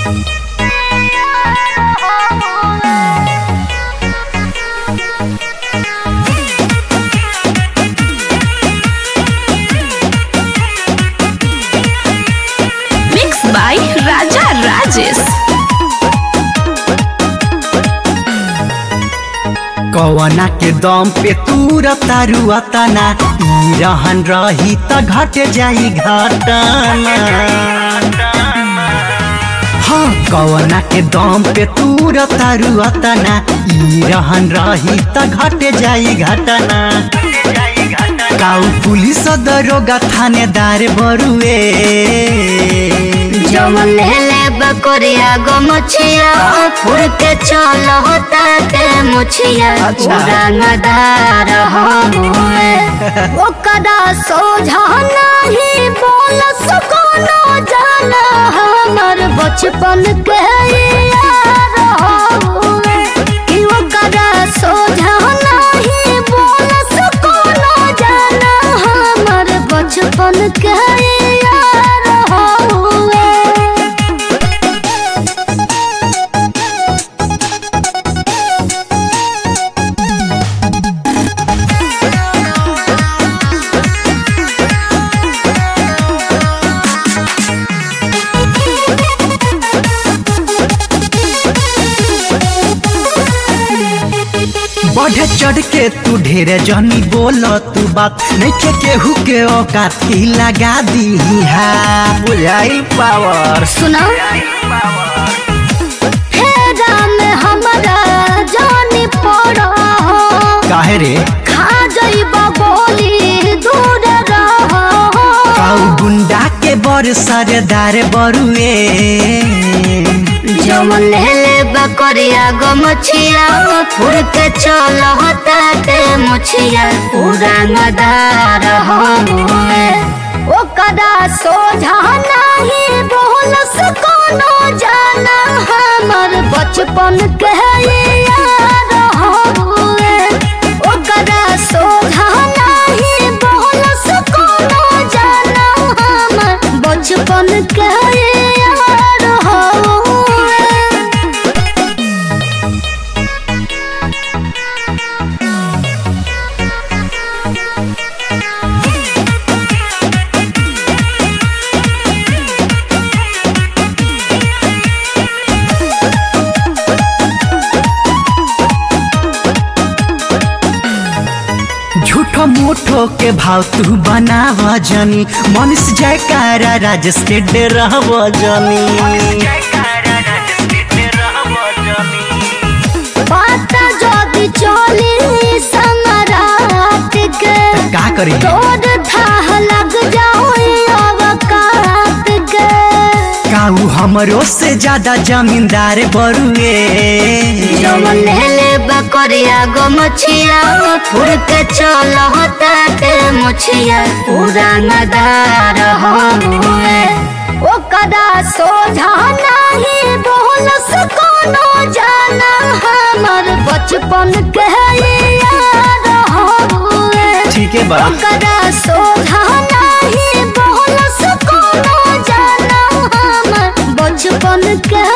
Mixed by Raja Rajesh. कवना के दम पे तूर तारुआ तना ई रहन रही त घट जाई घटना हाँ कवना के दम पे तूर तारुआ तना ई रहन रही त घट जाई घटना काउ पुलिस दरोगा थानेदार बरुए जमन हेले बकरिया गो मुछिया फुर के चल होता के मुछिया अच्छा। रंगदार होए ओकरा सोझा नहीं बोल सकोनो जाना हमर बचपन के यार होए कि ओकरा सोझा नहीं बोल सकोनो जाना हमर बचपन के यार होए बढ़े चढ़ के तू ढेर जनी बोल तू बात नइखे केहू के औकात ही लगा दी बुझाई पावर सुना फेरा में हमरा जानी पड़ा काहे रे खा जाइबा बोली दूर रहो काऊ गुंडा के बड़ सरदार बरुए जमन हेले बकरिया गो मुछिया फुर के चल होता के मुछिया पूरा नदार होए ओकरा सोझा नहीं बोल सकोनो जाना हमर बचपन के यार होए ओकरा सोझा नहीं बोल सकोनो जाना हमर बचपन के यार होए झूठो मूठो के भाव तू बनाव जनी मनुष्य जयकारा राजेश के डरव जनी पाता जदि चली समरात के का करी तोर थाह लग जाओ अवकात के काऊ हमरो से ज्यादा जमींदार बरुए जमन हेले बकरिया गो मुछिया फुर के चल होता के मुछिया पूरा नदार होए ओकरा सोझा नहीं बोल सकोनो जाना हमर बचपन के यार होए ठीक है बा ओकरा सोझा नहीं बोल सकोनो जाना हमर बचपन के